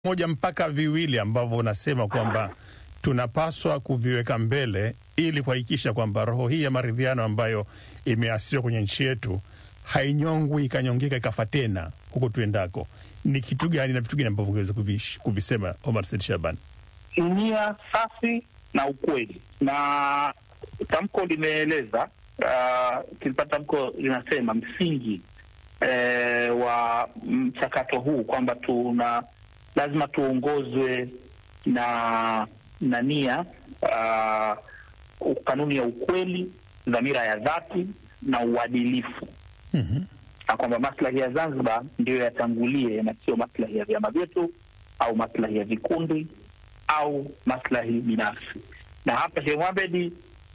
moja mpaka viwili ambavyo unasema kwamba tunapaswa kuviweka mbele ili kuhakikisha kwamba roho hii ya maridhiano ambayo imeasisiwa kwenye nchi yetu hainyongwi ikanyongeka ikafa tena huko tuendako. Ni kitu gani na vitu gani ambavyo ungeweza kuvish- kuvisema, Omar Said Shaban? nia safi na ukweli, na tamko limeeleza uh, kilipata tamko linasema msingi eh, wa mchakato huu kwamba tuna lazima tuongozwe na na nia uh, kanuni ya ukweli, dhamira ya dhati na uadilifu Mhm. na kwamba maslahi ya Zanzibar ndiyo yatangulie na sio maslahi ya vyama vyetu au maslahi ya vikundi au maslahi binafsi. Na hapa Sheikh Mohamed,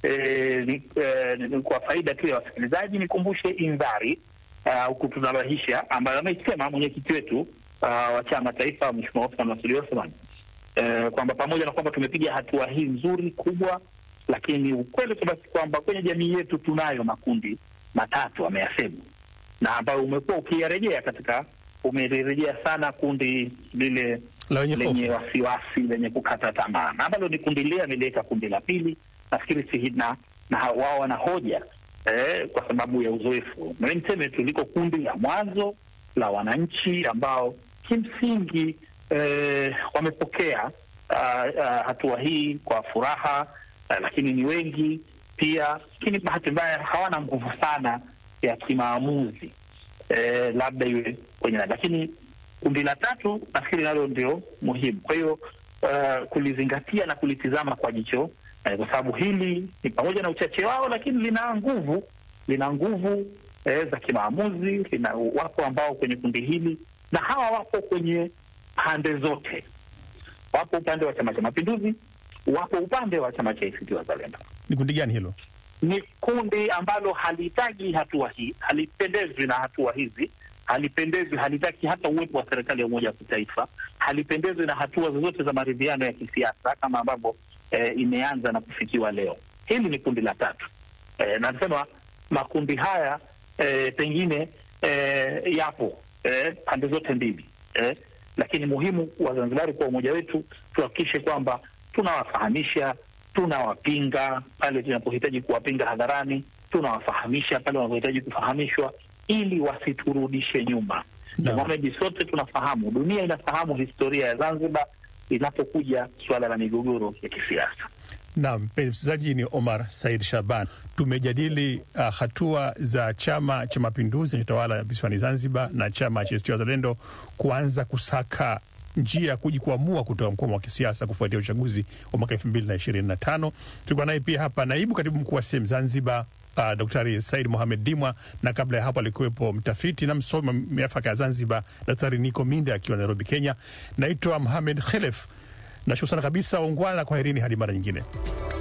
eh, ni- eh, ni- kwa faida tu ya wasikilizaji nikumbushe indhari ah, huku tunarahisha ambayo ameisema mwenyekiti wetu ah, wa chama taifa Mheshimiwa Othman Masudi Othman eh, kwamba pamoja na kwamba tumepiga hatua hii nzuri kubwa, lakini ukweli tu basi kwamba kwenye jamii yetu tunayo makundi matatu ameyasema, na ambayo umekuwa ukiyarejea katika umelirejea sana kundi lile La wenye lenye hofu. wasiwasi lenye kukata tamaa, na ambalo ni kundi lile ameliweka kundi la pili, nafikiri si na, na ha- wao wana hoja eh, kwa sababu ya uzoefu. Na mimi niseme tu liko kundi la mwanzo la wananchi ambao kimsingi eh, wamepokea ah, ah, hatua hii kwa furaha ah, lakini ni wengi pia, lakini bahati mbaya hawana nguvu sana ya kimaamuzi eh, labda iwe kwenye lakini kundi la tatu nafikiri nalo ndio muhimu. Kwa hiyo uh, kulizingatia na kulitizama kwa jicho eh, kwa sababu hili ni pamoja na uchache wao, lakini lina nguvu, lina nguvu eh, za kimaamuzi. Lina wapo ambao kwenye kundi hili, na hawa wapo kwenye pande zote, wapo upande wa Chama cha Mapinduzi, wapo upande wa chama cha ACT Wazalendo Ni kundi gani hilo? ni kundi ambalo halihitaji hatua hii, halipendezwi na hatua hizi, halipendezwi, halitaki hata uwepo wa serikali ya umoja wa kitaifa, halipendezwi na hatua zozote za maridhiano ya kisiasa kama ambavyo eh, imeanza na kufikiwa leo. Hili ni kundi la tatu eh, na nasema makundi haya eh, pengine eh, yapo eh, pande zote mbili eh, lakini muhimu Wazanzibari kwa umoja wetu tuhakikishe kwamba tunawafahamisha tunawapinga pale tunapohitaji kuwapinga hadharani, tunawafahamisha pale wanapohitaji kufahamishwa, ili wasiturudishe nyuma. Naam. Mohamed, sote tunafahamu, dunia inafahamu historia ya Zanzibar inapokuja suala la migogoro ya kisiasa. Naam, mpenzi msikilizaji, ni Omar Said Shaban. Tumejadili uh, hatua za Chama cha Mapinduzi chenye tawala visiwani Zanzibar na chama cha ACT Wazalendo kuanza kusaka njia ya kujikwamua kutoka mkwamo wa kisiasa kufuatia uchaguzi wa mwaka elfu mbili na ishirini na tano. Tulikuwa naye pia hapa naibu katibu mkuu wa sehemu Zanzibar uh, Daktari Said Mohamed Dimwa, na kabla ya hapo alikuwepo mtafiti na msomi wa miafaka ya Zanzibar Daktari Niko Minde akiwa Nairobi, Kenya. Naitwa Mohamed Khelef. Nashukuru sana kabisa, ungwana na kwaherini hadi mara nyingine.